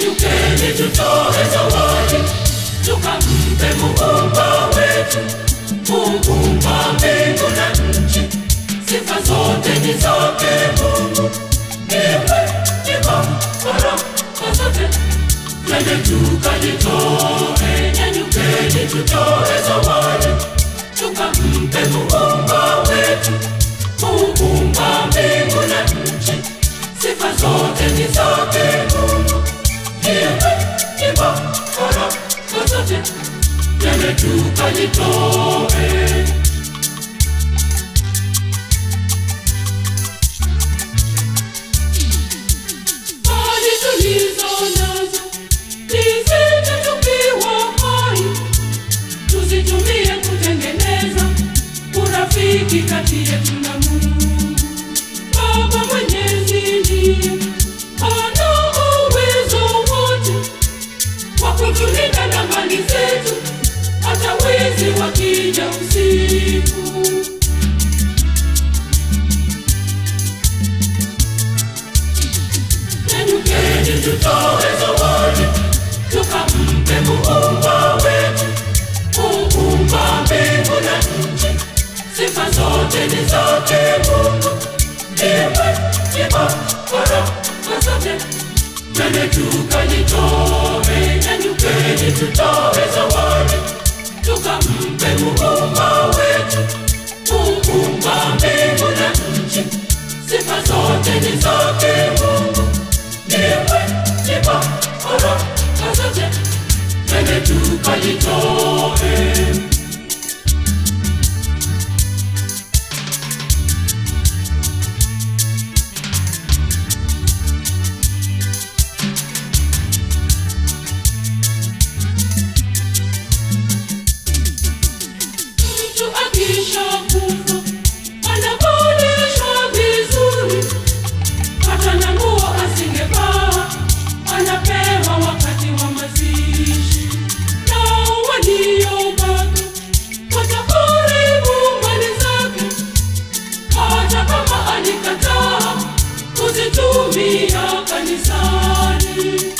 Nyanyukeni tutoe zawadi, tukampe muumba wetu, muumba mbingu na nchi. Sifa zote ni zake Mungu, niwe nipa baraka zote. Twende tukajitoe, nyanyukeni tutoe zawadi, tukampe muumba wetu, muumba mbingu na nchi. Sifa zote ni zake Mungu, niwe nipa baraka zote. Twende tukajitoe. Mali tulizo nazo tizidi tukiwa hai, tuzitumie kutengeneza urafiki kati yetu na Mungu. Baba Mwenyezi ndiye ana uwezo wote wa kutulinda na mali zetu, hata wezi wakija usiku. Nyanyukeni tutoe zawadi, tukampe muumba wetu, muumba mbingu na nchi. Sifa zote ni zake Mungu, niwe nipa baraka zote. Twende tukajitoe, nyanyukeni tutoe zawadi, tukampe muumba wetu, muumba mbingu na nchi. Sifa zote ni zake Mungu, niwe nipa baraka zote. Twende tukajitoe. Mtu akishakufa anavalishwa vizuri, hata na nguo asingevaa anapewa wakati wa mazishi. Nao waliobaki wataharibu mali zake, hata kama alikataa kuzitumia kanisani.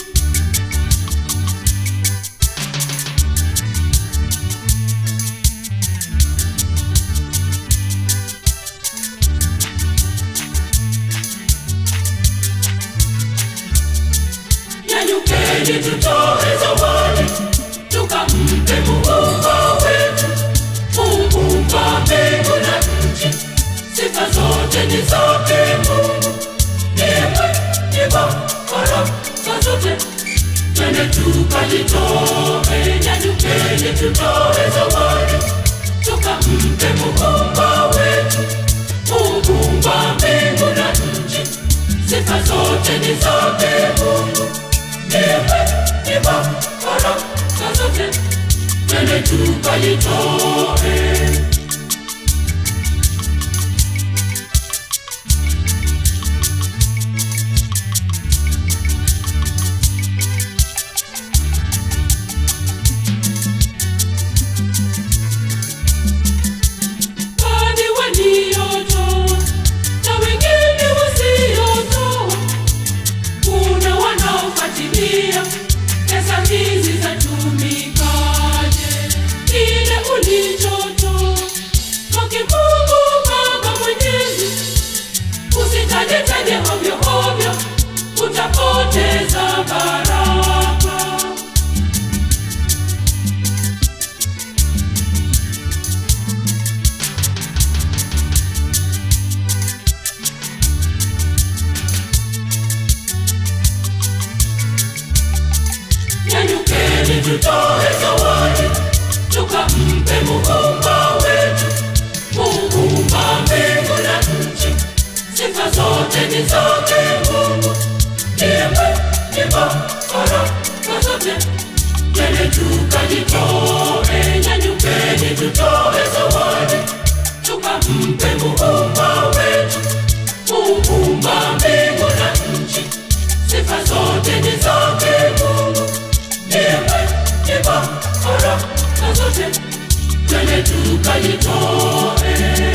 Nyanyukeni tutoe zawadi, tukampe muumba wetu, muumba mbingu na nchi. Sifa zote ni zake Mungu, niwe nipa baraka zote. Twende tukajitoe, nyanyukeni tutoe zawadi, tukampe muumba wetu, muumba mbingu na nchi. Sifa zote ni zake Mungu, niwe nipa baraka zote. Twende tukajitoe. Baadhi waliotoa na wengine wasiotoa. Kuna wanaofuatilia pesa hizi zatumikaje, kile ulichotoa kwake Mungu Baba Mwenyezi, usitajetaje hovyo hovyo, utapoteza baraka. Nyanyukeni tutoe zawadi, tukampe muumba wetu, muumba mbingu na nchi. Sifa zote ni zake Mungu, niwe nipa baraka zote. Twende tukajitoe, nyanyukeni tutoe zawadi, tukampe muumba wetu, muumba mbingu na nchi. Sifa zote ni zake Mungu, niwe nipa baraka zote. Twende tukajitoe.